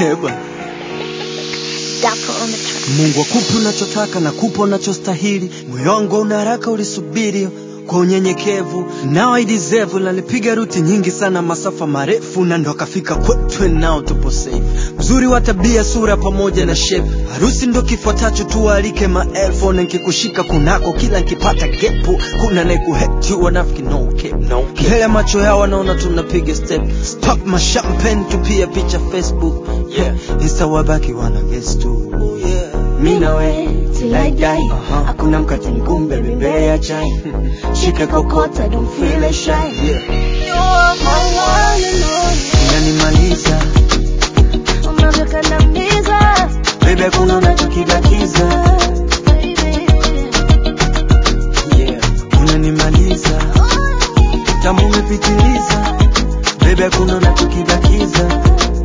Heba. Dapper on the track. Mungu akupe unachotaka na kupa unachostahili. Moyo wangu una haraka, ulisubiri kwa unyenyekevu, nao I deserve. Nalipiga ruti nyingi sana, masafa marefu, na ndo akafika kwetu, nao tupo safe. Mzuri wa tabia, sura pamoja na shape, harusi ndo kifuatacho, tualike maelfu, na nkikushika kunako, kila nkipata gepu, kuna naikuheti wanafiki no cap, no cap. Mbele ya macho yao wanaona tunapiga step, pop ma champagne, tupia picha Facebook, yeah, insta wabaki wana guess tu, yeah. Mi na we Till I die. Aha. Hakuna mkate mgumu, baby, mbele ya chai. Shika kokota, don't feel shy. Yeah. You're my one and only. Unanimaliza Unavyokandamiza, baby, kuna unachokibakiza baby. yeah. Unanimaliza tamu umepitiliza baby, kuna unachokibakiza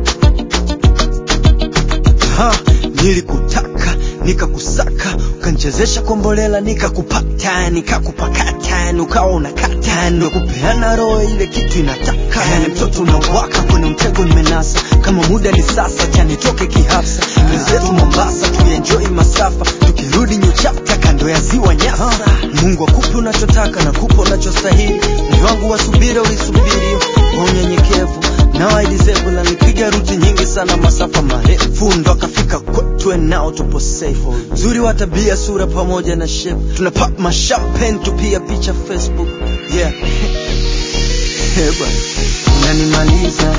ha, nilikutaka nikakusaka ukanchezesha kombolela nikakupata nikakupakata ukawa unakata ndo kupeana roho ile kitu inataka yani mtoto unawaka kwenye mtego nimenasa kama muda ni sasa chanitoke kihafsa wenzetu Mombasa tuenjoy masafa tukirudi new chapter kando ya ziwa Nyasa Mungu akupe unachotaka na kupa unachostahili moyo wangu wa subira ulisubiri kwa unyenyekevu nao I deserve na nipiga ruti nyingi sana masafa marefu ndo akafika kwetu nao tupo safe nzuri wa tabia sura pamoja na shape tuna pop ma champagne tupia picha Facebook yeah Heba unanimaliza